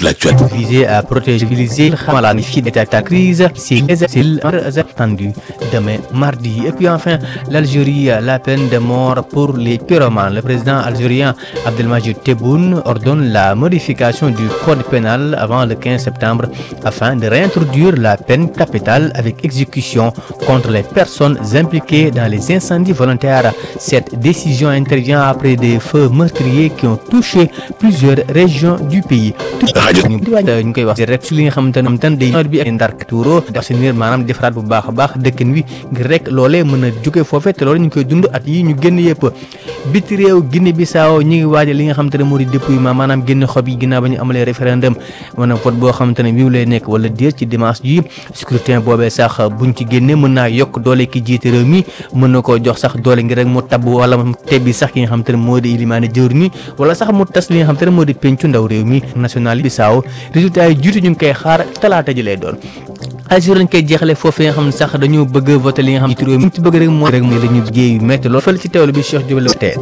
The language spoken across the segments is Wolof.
toute l'actualité. visé à protéger civiliser la défi de la crise c'est attendu demain mardi et puis enfin l'Algérie la peine de mort pour les pyromanes le président algérien Abdelmajid Tebboune ordonne la modification du code pénal avant le 15 septembre afin de réintroduire la peine capitale avec exécution contre les personnes impliquées dans les incendies volontaires cette décision intervient après des feux meurtriers qui ont touché plusieurs régions du pays ñu koy wax rek ci li nga xamante ne xamante ne day nawet bi ak ndark tuuro assainir maanaam defaraat bu baax a baax dëkkin wi ngir rek loolee mën a jóge foofe te loolu ñu ngi koy dund at yi ñu génn yëpp biti réew Guinée Bissau ñi ngi waajal li nga xamante ne moo di dépouillement maanaam génn xob yi ginnaaw ba ñu amalee référendum maanaam vote boo xamante ne miu lay nekk wala déet ci dimanche ji scrutin boobee sax buñ ci génnee mën naa yokk doole ki jiite réew mi mën na koo jox sax doole ngir rek mu tabb wala mu tebbi sax ki nga xamante ne moo di ilimaane jëwr ni wala sax mu tas li nga xamante ne moo di pencu ndaw réew mi national Bissau résultat yi jiitu ñu ngi koy xaar talaata ji lay doon Algérie lañ koy jeexale foofu nga xam ne sax dañoo bëgg a voté li nga xam ne ci réew mi ci bëgg rek mooy rek mooy la ñu géey yu métti loolu fële ci teewlu bi Cheikh Diop la tee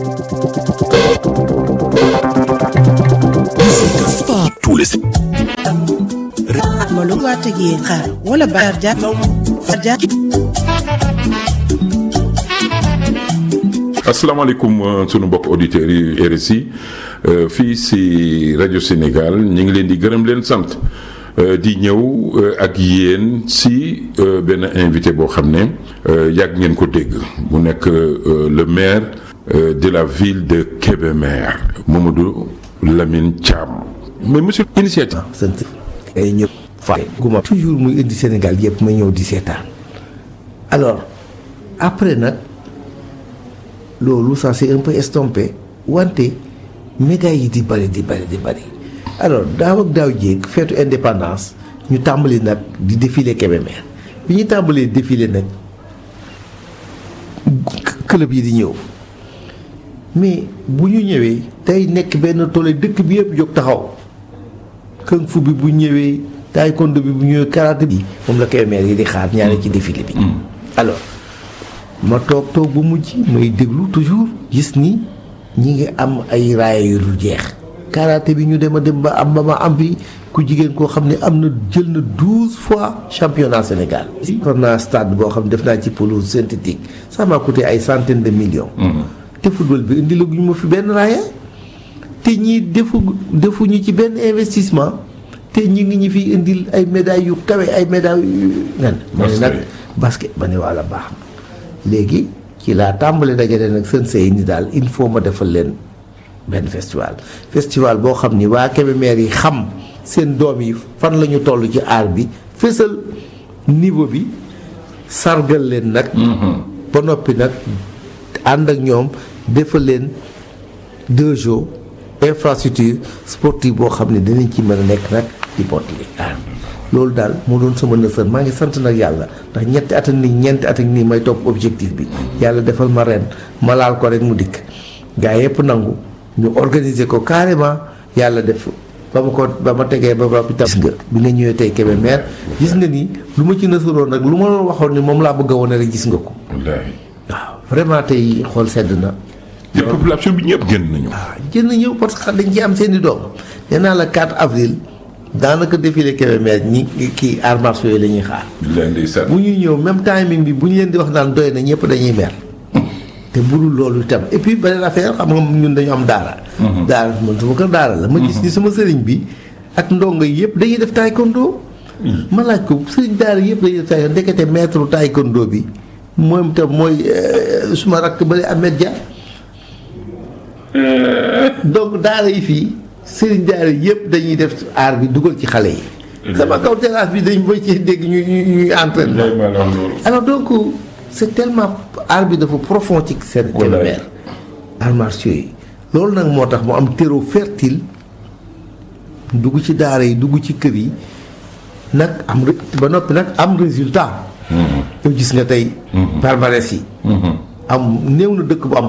Tous les Molo wata gi xaar wala baar ja ja asalaamaaleykum sunu mbokk auditeurs yi RSI fii si rajo Sénégal ñu ngi leen di gërëm leen sant di ñëw ak yéen si benn invité boo xam ne yàgg ngeen ko dégg mu nekk le maire de la ville de Kébémer Mamadou Lamine Thiam mais monsieur initiative. sant ay ñëpp fay guma toujours muy indi Sénégal yëpp ma ñëw di seetaan alors après nag loolu ça c'est un peu estompé wante médailles yi di bëri di bëri di bëri alors daaw ak daaw jéeg feetu indépendance ñu tàmbali nag di défilé Kébémer bi ñu tàmbalee défilé nag club yi di ñëw mais bu ñu ñëwee tey nekk benn toole dëkk bi yëpp jóg taxaw kung fu bi bu ñëwee taekwondo bi bu ñëwee karaté bi moom la Kébémer yi di xaar ñaare ci défilé bi alors ma toog toog bu mujj may déglu toujours gis ni ñi ngi am ay raaya yu dul jeex karaté bi ñu dem a dem ba am ba ma am fi ku jigéen koo xam ne am na jël na douze fois championnat Sénégal for naa stade boo xam ne def naa ci pelouse synthétique ça m'a coûté ay centaines de millions te football bi indi la guñu ma fi benn raaya te ñii defu defuñu ci benn investissement te ñi ngi ñu fi indil ay médailles yu kawe ay médailles yu ngan ma ne nag basket ma ne walla baax na léegi ci laa tàmbali dajale nag seen sey ni daal il faut ma defal leen benn festival festival boo xam ni waa Kébémer yi xam seen doom yi fan la ñu toll ci aar bi fésal niveau bi sargal leen nag ba noppi nag ànd ak ñoom defal leen deux jours infrastructure sportive boo xam ne dinañ ci mën a nekk nag di bottali aar loolu daal moo doon sama nësër maa ngi sant nag yàlla ndax ñetti at ak nii ñeenti at ak nii may topp objectif bi yàlla defal ma ren ma laal ko rek mu dikk gaa yëpp nangu ñu organiser ko carrément yàlla def ba ma ko ba ma tegee ba ba gis nga bi nga ñëwee tey Kébémer gis nga ni lu ma ci nësaroon nag lu ma la waxoon ni moom laa bëgg a wane rek gis nga ko wallaahi. waaw vraiment tey xool sedd na te population bi ñëpp génn nañu. waaw jën ñëw parce que dañ ci am seen i doom nee naa la 4 avril daanaka défilé Kébémer ñi kii arts martiaux yi la ñuy xaar billaay ndeysaan. bu ñuy ñëw même timing bi bu ñu leen di wax naan doy na ñëpp dañuy mer te budul loolu itam et puis beneen affaire xam nga ñun dañu am daara daara man sama kër daara la ma gis ni sama sëriñ bi ak ndongo yi yëpp dañuy def taekwondo ma laaj ko sëriñ daara yëpp dañuy def taekwondo ndekete maître taekwondo bi moom itam mooy euh, suma rakk bale Ahmed Dia donc daara yi fii sëriñ daara yëpp dañuy def aar bi dugal ci xale yi sama kaw terrasse bi dañ boy ci dégg ñu ñu ñuy entraînement billaay maa la wax loolu. alors donc c'est tellement art bi dafa profond ci seen Wallaay. Kébémer arts martiaux yi loolu nag moo tax mu am terreau fertile dugg ci daara yi dugg ci kër yi nag am ré- ba noppi nag am résultat yow gis nga tey palmarès yi am néew na dëkk bu am